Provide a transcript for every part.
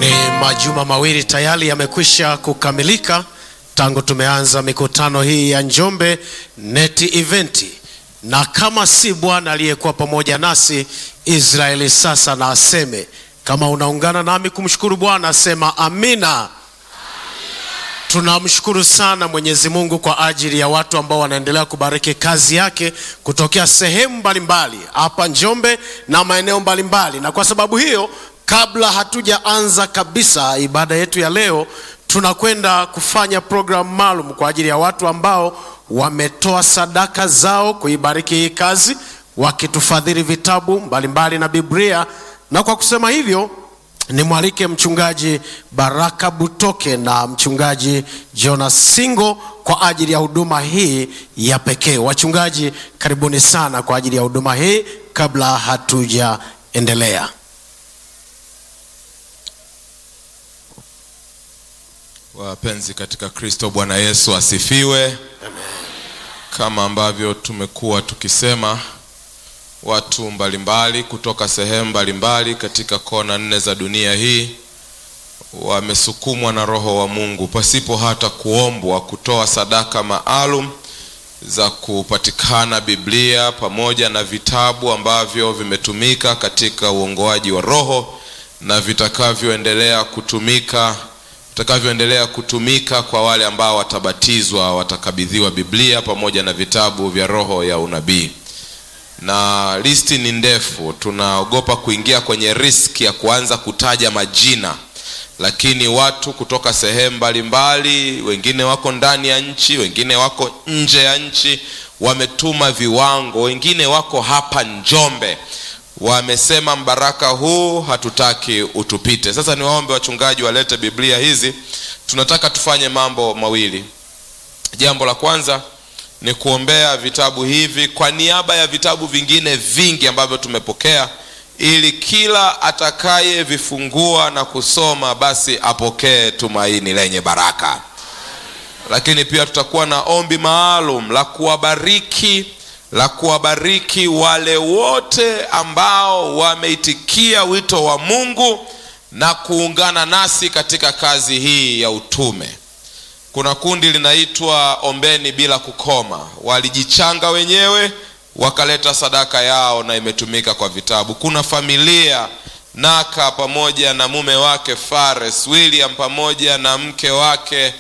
Ni majuma mawili tayari yamekwisha kukamilika tangu tumeanza mikutano hii ya Njombe Net Event, na kama si Bwana aliyekuwa pamoja nasi, Israeli sasa na aseme. Kama unaungana nami kumshukuru Bwana, sema amina. Tunamshukuru sana Mwenyezi Mungu kwa ajili ya watu ambao wanaendelea kubariki kazi yake kutokea sehemu mbalimbali hapa Njombe na maeneo mbalimbali, na kwa sababu hiyo, kabla hatujaanza kabisa ibada yetu ya leo, tunakwenda kufanya programu maalum kwa ajili ya watu ambao wametoa sadaka zao kuibariki hii kazi, wakitufadhili vitabu mbalimbali na Biblia, na kwa kusema hivyo nimwalike mchungaji Baraka Butoke na mchungaji Jonas Singo kwa ajili ya huduma hii ya pekee. Wachungaji, karibuni sana kwa ajili ya huduma hii kabla hatujaendelea. Wapenzi katika Kristo, Bwana Yesu asifiwe. Kama ambavyo tumekuwa tukisema watu mbalimbali kutoka sehemu mbalimbali katika kona nne za dunia hii wamesukumwa na Roho wa Mungu pasipo hata kuombwa kutoa sadaka maalum za kupatikana Biblia pamoja na vitabu ambavyo vimetumika katika uongoaji wa Roho na vitakavyoendelea kutumika vitakavyoendelea kutumika kwa wale ambao watabatizwa, watakabidhiwa Biblia pamoja na vitabu vya roho ya unabii na listi ni ndefu. Tunaogopa kuingia kwenye riski ya kuanza kutaja majina, lakini watu kutoka sehemu mbalimbali, wengine wako ndani ya nchi, wengine wako nje ya nchi, wametuma viwango, wengine wako hapa Njombe, wamesema mbaraka huu hatutaki utupite. Sasa niwaombe wachungaji walete Biblia hizi. Tunataka tufanye mambo mawili. Jambo la kwanza ni kuombea vitabu hivi kwa niaba ya vitabu vingine vingi ambavyo tumepokea, ili kila atakayevifungua na kusoma basi apokee tumaini lenye baraka. Lakini pia tutakuwa na ombi maalum la kuwabariki la kuwabariki wale wote ambao wameitikia wito wa Mungu na kuungana nasi katika kazi hii ya utume. Kuna kundi linaitwa Ombeni Bila Kukoma, walijichanga wenyewe wakaleta sadaka yao na imetumika kwa vitabu. Kuna familia Naka pamoja na mume wake Fares William pamoja na mke wake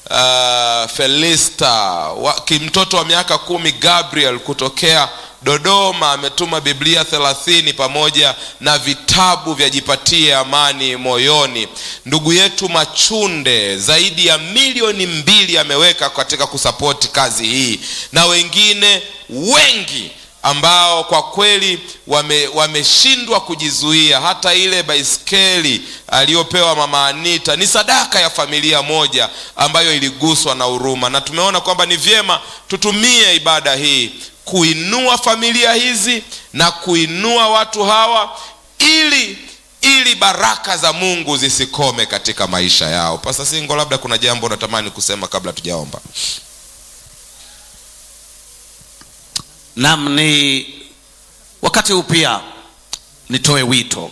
uh, Felista wa, mtoto wa miaka kumi Gabriel kutokea Dodoma ametuma Biblia thelathini pamoja na vitabu vya Jipatie Amani Moyoni. Ndugu yetu Machunde zaidi ya milioni mbili ameweka katika kusapoti kazi hii, na wengine wengi ambao kwa kweli wameshindwa wame kujizuia. Hata ile baiskeli aliyopewa mama Anita ni sadaka ya familia moja ambayo iliguswa na huruma, na tumeona kwamba ni vyema tutumie ibada hii kuinua familia hizi na kuinua watu hawa ili ili baraka za Mungu zisikome katika maisha yao. Pasa Singo, labda kuna jambo natamani kusema kabla tujaomba. Naam, ni wakati huu pia nitoe wito.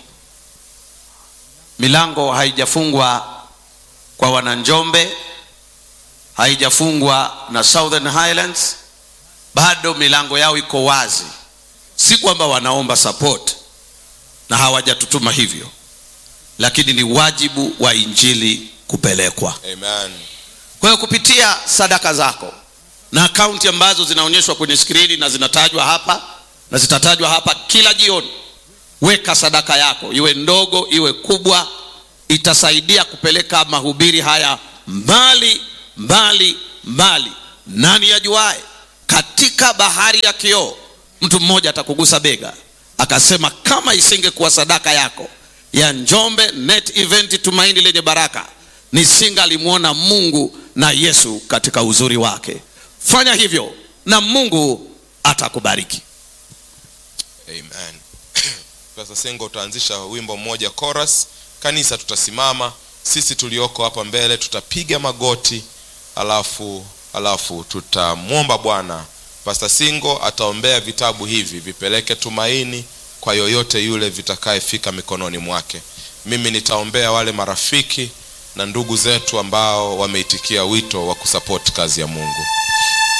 Milango haijafungwa kwa wananjombe, haijafungwa na Southern Highlands bado milango yao iko wazi. Si kwamba wanaomba support na hawajatutuma hivyo, lakini ni wajibu wa injili kupelekwa. Amen. Kwa hiyo kupitia sadaka zako na akaunti ambazo zinaonyeshwa kwenye skrini na zinatajwa hapa na zitatajwa hapa kila jioni, weka sadaka yako, iwe ndogo iwe kubwa, itasaidia kupeleka mahubiri haya mbali mbali mbali. Nani yajuae katika bahari ya kioo mtu mmoja atakugusa bega akasema, kama isingekuwa sadaka yako ya Njombe Net Event Tumaini Lenye Baraka, nisingalimwona Mungu na Yesu katika uzuri wake. Fanya hivyo na Mungu atakubariki. Amen. Sasa Sengo, utaanzisha wimbo mmoja chorus, kanisa tutasimama, sisi tulioko hapa mbele tutapiga magoti, alafu alafu tutamwomba Bwana. Pastor Singo ataombea vitabu hivi vipeleke tumaini kwa yoyote yule vitakayefika mikononi mwake. mimi nitaombea wale marafiki na ndugu zetu ambao wameitikia wito wa kusapoti kazi ya mungu